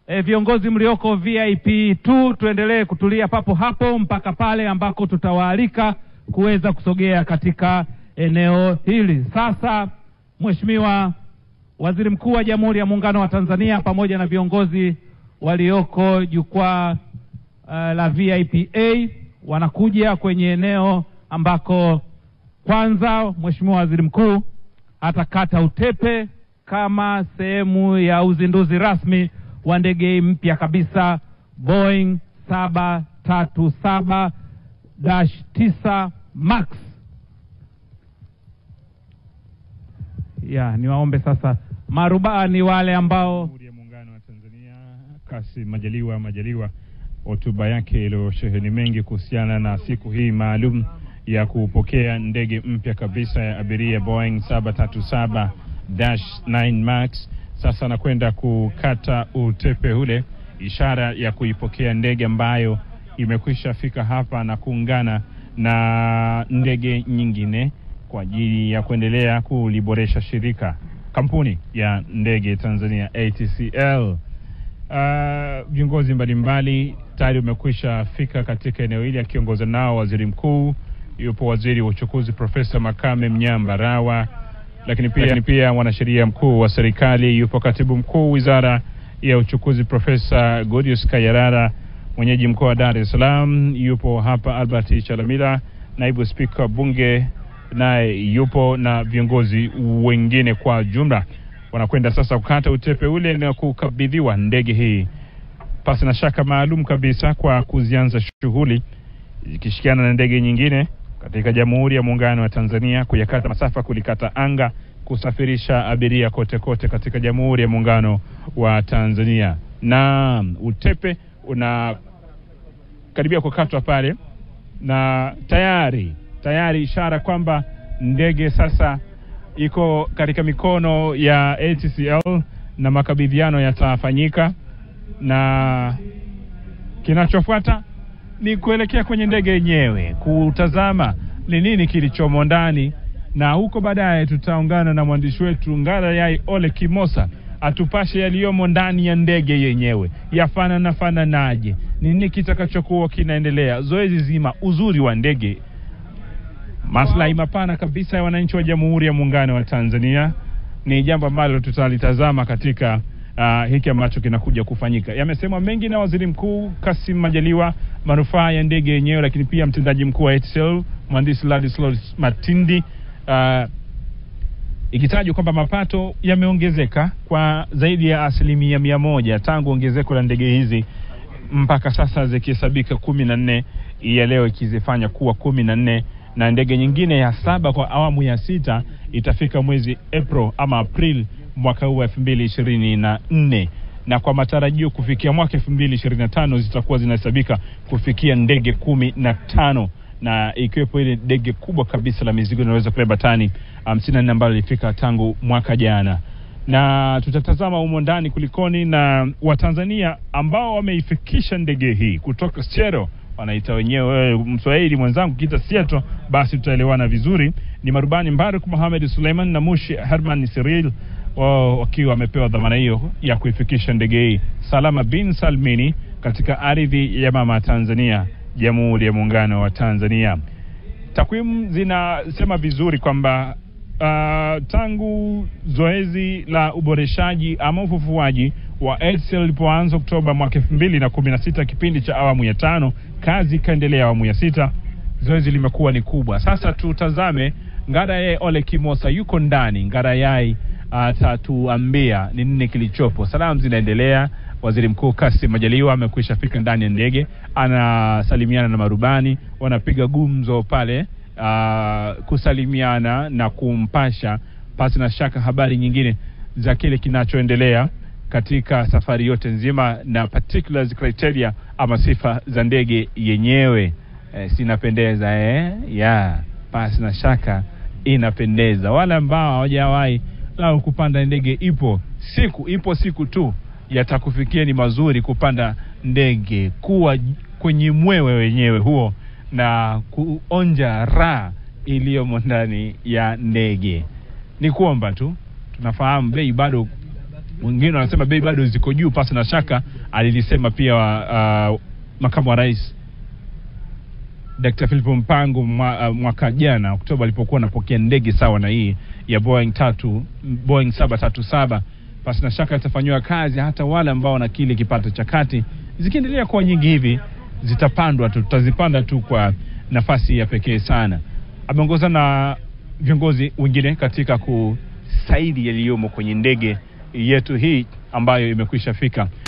e, viongozi mlioko VIP 2 tuendelee kutulia papo hapo mpaka pale ambako tutawaalika kuweza kusogea katika eneo hili. Sasa Mheshimiwa Waziri Mkuu wa Jamhuri ya Muungano wa Tanzania pamoja na viongozi walioko jukwaa uh, la VIP A wanakuja kwenye eneo ambako kwanza Mheshimiwa Waziri Mkuu atakata utepe kama sehemu ya uzinduzi rasmi wa ndege hii mpya kabisa Boeing 737-9 Max. Ya, niwaombe sasa marubani wale ambao Jamhuri ya Muungano wa Tanzania Kassim Majaliwa Majaliwa, hotuba yake iliyosheheni mengi kuhusiana na siku hii maalum ya kupokea ndege mpya kabisa ya abiria Boeing 737-9 Max. Sasa anakwenda kukata utepe ule, ishara ya kuipokea ndege ambayo imekwisha fika hapa na kuungana na ndege nyingine kwa ajili ya kuendelea kuliboresha shirika kampuni ya ndege Tanzania ATCL. Uh, viongozi mbalimbali tayari wamekwisha fika katika eneo hili akiongoza nao waziri mkuu, yupo waziri wa uchukuzi Profesa Makame Mnyamba Rawa, lakini pia, lakini pia mwanasheria mkuu wa serikali yupo katibu mkuu wizara ya uchukuzi Profesa Godius Kayarara, mwenyeji mkoa wa Dar es Salaam yupo hapa Albert Chalamila, naibu spika wa bunge naye yupo na viongozi wengine kwa jumla wanakwenda sasa kukata utepe ule na kukabidhiwa ndege hii pasi na shaka maalum kabisa kwa kuzianza shughuli ikishikiana na ndege nyingine katika Jamhuri ya Muungano wa Tanzania kuyakata masafa, kulikata anga, kusafirisha abiria kote kote katika Jamhuri ya Muungano wa Tanzania. Na utepe unakaribia kukatwa pale na tayari tayari ishara kwamba ndege sasa iko katika mikono ya ATCL na makabidhiano yatafanyika, na kinachofuata ni kuelekea kwenye ndege yenyewe kutazama ni nini kilichomo ndani, na huko baadaye tutaungana na mwandishi wetu Ngara Yai Ole Kimosa atupashe yaliyomo ndani ya ndege yenyewe, yafanana fananaje, nini kitakachokuwa kinaendelea, zoezi zima, uzuri wa ndege maslahi mapana kabisa ya wananchi wa Jamhuri ya Muungano wa Tanzania ni jambo ambalo tutalitazama katika uh, hiki ambacho kinakuja kufanyika. Yamesemwa mengi na Waziri Mkuu Kassim Majaliwa, manufaa ya ndege yenyewe, lakini pia mtendaji mkuu wa ATCL mhandisi Ladislaus Matindi uh, ikitajwa kwamba mapato yameongezeka kwa zaidi ya asilimia mia moja tangu ongezeko la ndege hizi mpaka sasa zikihesabika kumi na nne ya leo ikizifanya kuwa kumi na nne na ndege nyingine ya saba kwa awamu ya sita itafika mwezi April ama April mwaka huu wa elfu mbili ishirini na nne na kwa matarajio kufikia mwaka elfu mbili ishirini na tano zitakuwa zinahesabika kufikia ndege kumi na tano na ikiwepo ile ndege kubwa kabisa la mizigo inaweza kubeba tani hamsini na nne ambalo lilifika tangu mwaka jana na tutatazama humo ndani kulikoni na Watanzania ambao wameifikisha ndege hii kutoka Sero wanaita wenyewe Mswahili mwenzangu kiita Seattle, basi tutaelewana vizuri. Ni marubani Mbaruk Mohamed Suleiman na Mushi Herman Cyril wao wakiwa wamepewa dhamana hiyo ya kuifikisha ndege hii salama bin salmini katika ardhi ya mama Tanzania, Jamhuri ya Muungano wa Tanzania. Takwimu zinasema vizuri kwamba uh, tangu zoezi la uboreshaji ama ufufuaji wa ATCL ilipoanza Oktoba mwaka elfu mbili na kumi na sita kipindi cha awamu ya tano, kazi ikaendelea awamu ya sita, zoezi limekuwa ni kubwa. Sasa tutazame Ngarayae Ole Kimosa yuko ndani. Ngarayae atatuambia ni nini kilichopo. Salamu zinaendelea. Waziri Mkuu Kassim Majaliwa amekwisha fika ndani ya ndege, anasalimiana na marubani, wanapiga gumzo pale uh, kusalimiana na kumpasha pasi na shaka habari nyingine za kile kinachoendelea katika safari yote nzima na particulars criteria ama sifa za ndege yenyewe. Eh, sinapendeza eh? ya pasi na shaka inapendeza. Wale ambao hawajawahi lao kupanda ndege, ipo siku, ipo siku tu yatakufikia ni mazuri kupanda ndege, kuwa kwenye mwewe wenyewe huo na kuonja raha iliyomo ndani ya ndege. Ni kuomba tu, tunafahamu bei bado Mwingine wanasema bei bado ziko juu, pasi na shaka alilisema pia uh, makamu wa rais Dr. Philip Mpango mwa, uh, mwaka jana Oktoba alipokuwa anapokea ndege sawa na hii ya Boeing tatu Boeing 737 pasi na shaka itafanyiwa kazi, hata wale ambao wana kile kipato cha kati, zikiendelea kuwa nyingi hivi zitapandwa tu, tutazipanda tu kwa nafasi ya pekee sana. Ameongoza na viongozi wengine katika kusaidi yaliyomo kwenye ndege yetu hii ambayo imekwisha fika